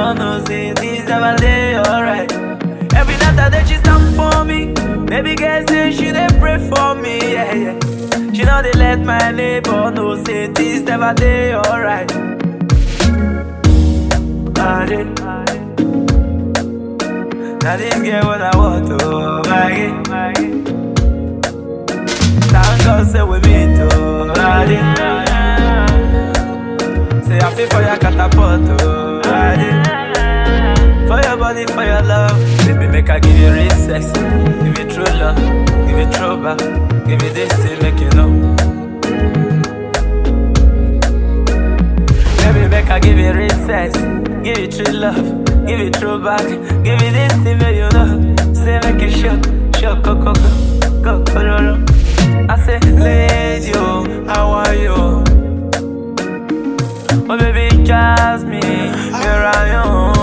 neighbor knows it is never day alright. Every night I day she stand for me. Baby girl say she dey pray for me, yeah yeah. She know they let my neighbor know say this never day alright. Ah, yeah. Now this girl when I want to my it. Thank God say we meet to ah, yeah. Say I feel for your catapult to ah, yeah. For your body, for your love Baby, make I give you real sex Give you true love Give you true back Give you this thing, make you know Baby, make I give you real sex Give you true love Give you true back Give you this thing, make you know Say make you shock Shock, go, go, go Go, go, go, go I say, lady, oh, how are you? Oh, baby, Jasmine Here I am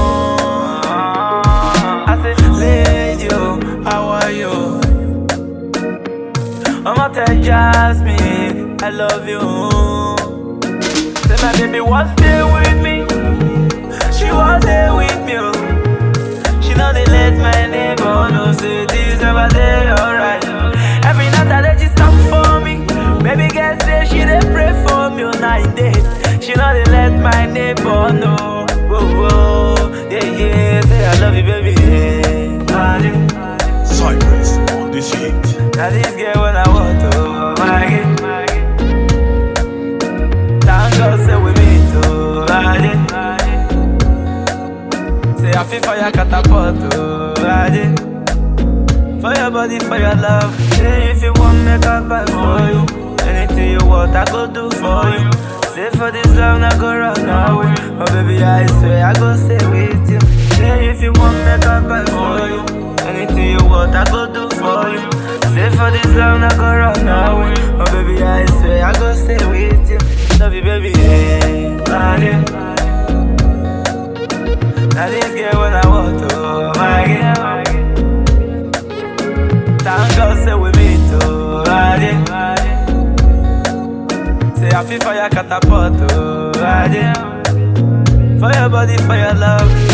I say, lady, oh, how are you? I'm out there, Jasmine, I love you. Say, my baby was there with me. She was there with me. oh. She know they let my neighbor know, say this never day, alright. Every night I let you stop for me. Baby girl say she dey pray for me all night day. She know they let my neighbor know. Whoa, whoa, yeah, yeah. Say I love you, baby. Yeah. Ah, yeah. Cypress on this hit. Now this girl when I want to my it. Thank God say we meet to ride it. Say I feel for your catapult to ride it. For your body, for your love. Say if you want make I buy for you. Anything you want, I go do for you. Say for this love, not go run away. Oh baby, I swear I go stay with you. Say if you want make I buy for you. Anything you want, I go do for you. Say for this love, not go run away. Oh baby, I swear I go stay with you. Love you, baby. Yeah, ah, yeah. Now this girl when I want to, my girl. Thank God say we meet to ride it. Say I feel for your catapult to ride it. For your body, for your love